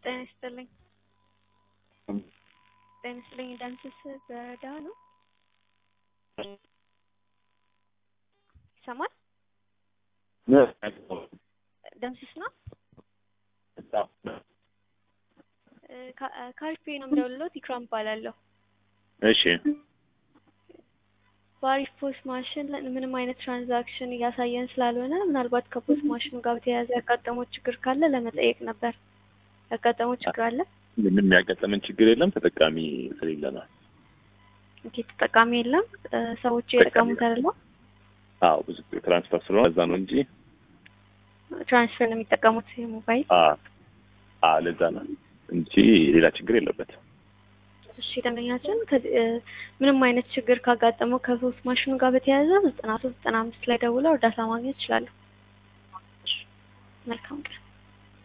ጤና ይስጥልኝ። ጤና ይስጥልኝ። ዳንስስ በዳ ነው ይሰማል? ደምስስ ነው ካሪፌ ነው የምደውልሎት። ኢክራም እባላለሁ። እሺ በአሪፍ ፖስት ማሽን ምንም አይነት ትራንዛክሽን እያሳየን ስላልሆነ ምናልባት ከፖስት ማሽኑ ጋር በተያያዘ ያጋጠመው ችግር ካለ ለመጠየቅ ነበር። ያጋጠመው ችግር አለ? ምንም ያጋጠመን ችግር የለም። ተጠቃሚ ስለሌለ ነው። ኦኬ፣ ተጠቃሚ የለም። ሰዎቹ የጠቀሙት አይደለም። አዎ ብዙ ትራንስፈር ስለሆነ እዛ ነው እንጂ ትራንስፈር ነው የሚጠቀሙት የሞባይል አ ለዛ ነው እንጂ ሌላ ችግር የለበትም። እሺ ደንበኛችን ምንም አይነት ችግር ካጋጠመው ከፖስት ማሽኑ ጋር በተያያዘ ዘጠና ሶስት ዘጠና አምስት ላይ ደውለው እርዳታ ማግኘት ይችላሉ። መልካም ቀን።